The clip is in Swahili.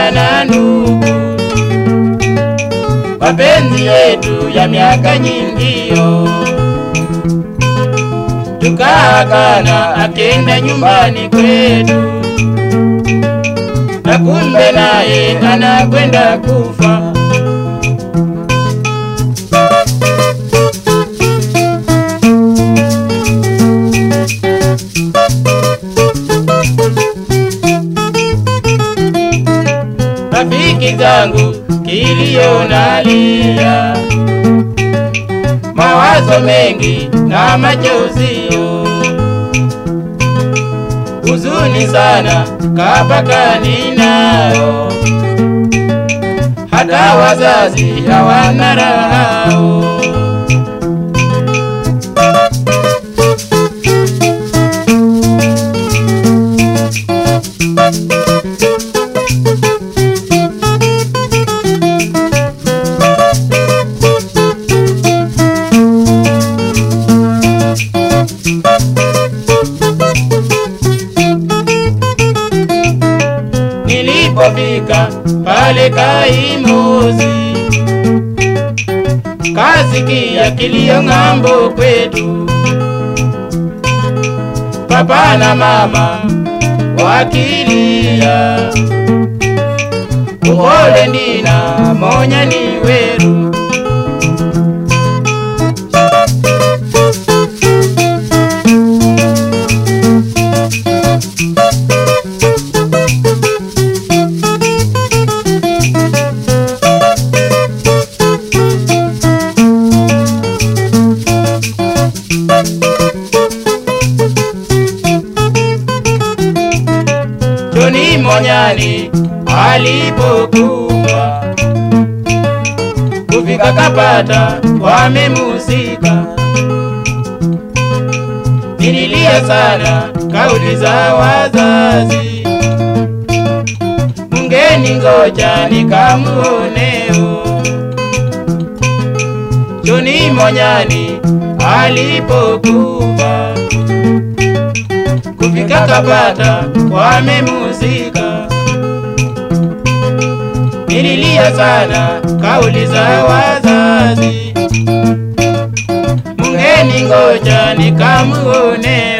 dada na ndugu, mapenzi yetu ya miaka nyingio, tukaagana akenda nyumbani kwetu, na kumbe naye anakwenda kufa. rafiki zangu kilio nalia, mawazo mengi na machozi, huzuni sana kapaka ninayo, hata wazazi hawana raha. Nilipofika pale Kaimozi, kasikia kilio ng'ambo kwetu, papa na mama wakilia, upole ndina monya ni weru Joni Monyani alipokuwa kufika Kapata wamemusika, nililia sana kauli za wazazi, mungeni ngoja nikamuoneo. Joni Monyani alipokufa kufika Kapata wamemusika, nililia sana kauli za wazazi, mungeni ngoja nikamuone.